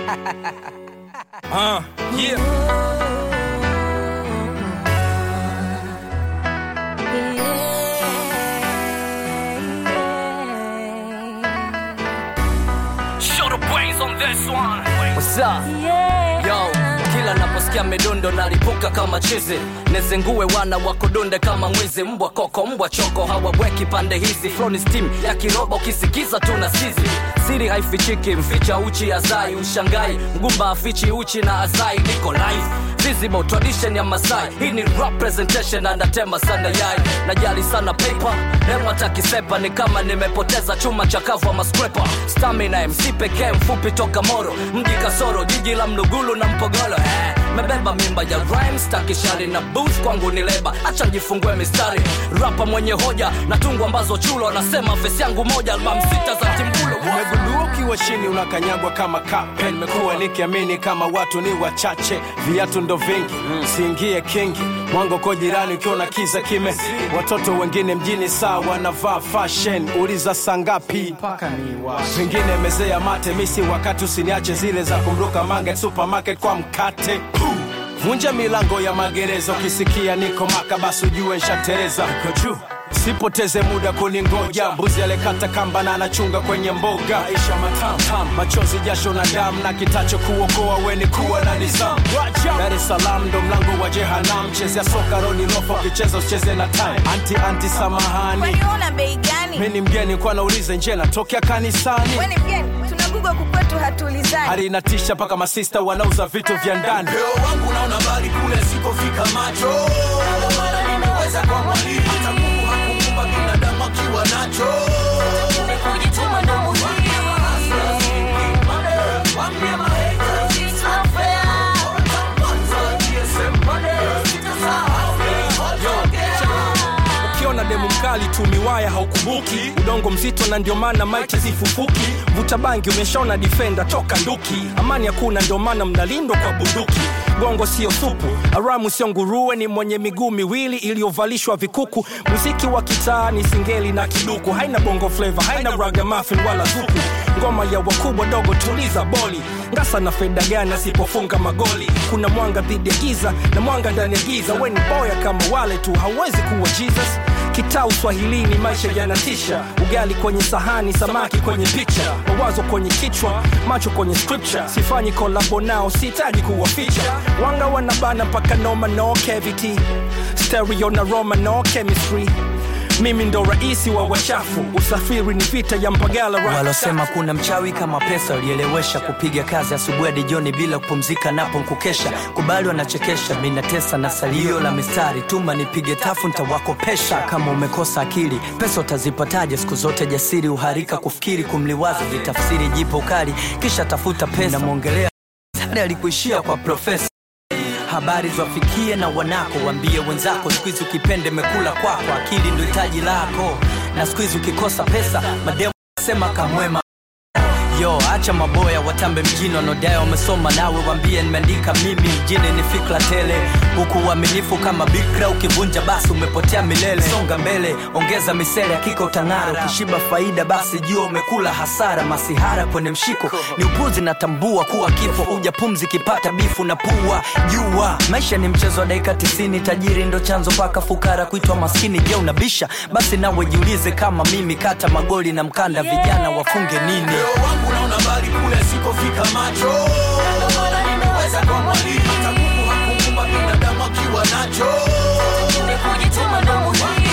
Uh, yeah. Show the brains on this one. What's up? Yo, kila naposikia midundo nalipuka kama chizi nezengue wana wakodunde kama mwizi mbwa koko mbwa choko hawaweki pande hizi froni steam ya kiroba ukisikiza tuna sizi siri haifichiki mficha uchi azai ushangai mgumba afichi uchi na azai niko live visible tradition ya masai hii ni rap presentation anatema sana yai najali sana paper hema takisepa ni kama nimepoteza chuma chakavu ama scraper stamina mc pekee mfupi toka moro mji kasoro jiji la mlugulu na mpogolo eh, mebeba mimba ya rhymes takishari na booth kwangu ni leba acha njifungue mistari rapa mwenye hoja na tungu ambazo chulo anasema fesi yangu moja albam sita za timbulo umegundua ukiwa chini unakanyagwa kama kape nimekuwa nikiamini kama watu ni wachache viatu ndo vingi siingie kingi mwango ko jirani ukiona kiza kime watoto wengine mjini saa wanavaa fashion uliza sangapi vingine mezea mate misi wakati usiniache zile za kumruka mange supermarket kwa mkate vunja milango ya magereza ukisikia niko maka basi ujue nshatereza Niko juu sipoteze muda kuningoja mbuzi alekata kamba na anachunga kwenye mboga isha matam machozi jasho na damu na kitacho kuokoa weni kuwa na nizamu dar es salaam ndo mlango wa jehanam chezea soka roni rofa ukicheza usicheze na time anti anti samahani Kwani una bei gani? mi ni mgeni kwa nauliza nje natokea kanisani Wewe ni mgeni, tunagugwa kukwetu hatuulizani. hali inatisha mpaka masista wanauza vitu vya ndani Leo wangu naona mbali kule sikofika macho Ndio maana nimeweza kwa mwalimu hata Mungu hakuumba binadamu akiwa nacho Kujituma ndo muhimu Wambie mahaters, it's not fair. Kwanza GSM money, sitasahau nilipotoka. ukiona demu mkali tu miwaya haukumbuki udongo mzito na ndio maana maiti zifufuki vuta bangi umeshaona difenda toka nduki amani hakuna ndio maana mnalindwa kwa bunduki gongo sio supu aramu sio nguruwe ni mwenye miguu miwili iliyovalishwa vikuku muziki wa kitaa ni singeli na kiduku haina bongo fleva haina ragamafin wala zuku ngoma ya wakubwa dogo tuliza boli ngasa na feda gani asipofunga magoli kuna mwanga dhidi ya giza na mwanga ndani ya giza weni boya kama wale tu hauwezi kuwa jesus kitaa uswahilini maisha yanatisha ugali kwenye sahani samaki kwenye picha mawazo kwenye kichwa macho kwenye scripture sifanyi kolabo nao sihitaji kuwaficha wanga wanabana mpaka noma no cavity stereo na roma no chemistry mimi ndo raisi wa wachafu usafiri ni vita ya mpagala right walosema kuna mchawi kama pesa walielewesha kupiga kazi asubuhi hadi jioni bila kupumzika napo nkukesha kubali wanachekesha minatesa na salio la mistari tuma nipige tafu ntawakopesha kama umekosa akili pesa utazipataje siku zote jasiri uharika kufikiri kumliwaza vitafsiri jipo kali kisha tafuta pesa namwongelea Sare alikuishia kwa profesa habari zwafikie na wanako wambie wenzako skuizi ukipende mekula kwako akili ndo hitaji lako na skuizi ukikosa pesa mademu sema kamwema yo acha maboya watambe mjini wanaodai wamesoma nawe wambie nimeandika mimi mjini ni fikra tele huku uaminifu kama bikra ukivunja basi umepotea milele songa mbele ongeza misele hakika utang'ara ukishiba faida basi jua umekula hasara masihara kwenye mshiko ni upuzi natambua kuwa kifo uja pumzi kipata bifu na pua jua maisha ni mchezo wa dakika tisini tajiri ndo chanzo paka fukara kuitwa maskini je unabisha basi nawe jiulize kama mimi kata magoli na mkanda vijana wafunge nini Leo wangu naona mbali kule sikofika macho Ndio maana nimeweza kwa mwalimu hata Mungu hakuumba binadamu akiwa nacho Kujituma ndo muhimu